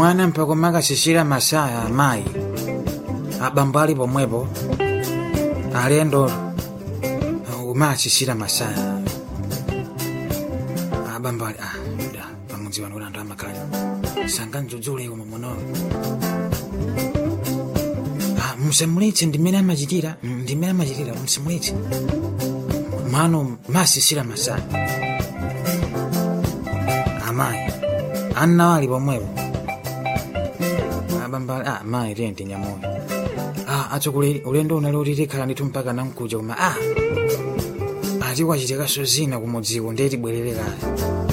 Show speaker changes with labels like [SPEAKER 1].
[SPEAKER 1] mwana mpaka makasisira masaya amayi abambo ali pomwepo alendo umasisira masaya abambo ali ah da pamudzi wanu ulando amakhala sanga mdzudzule umo munoyo ah musamuletse ndimene amachitira Mm, ndimene amachitira musamuletse mano masisira masaya amayi annawo ali pomwepo abambo ali ah mayi tiye ndinyamoyo ah atsogoleri ulendo unali utitikhala ndithu mpaka namkuja koma ah ati kwachitikaso zina kumudziko ndeti bwerere kale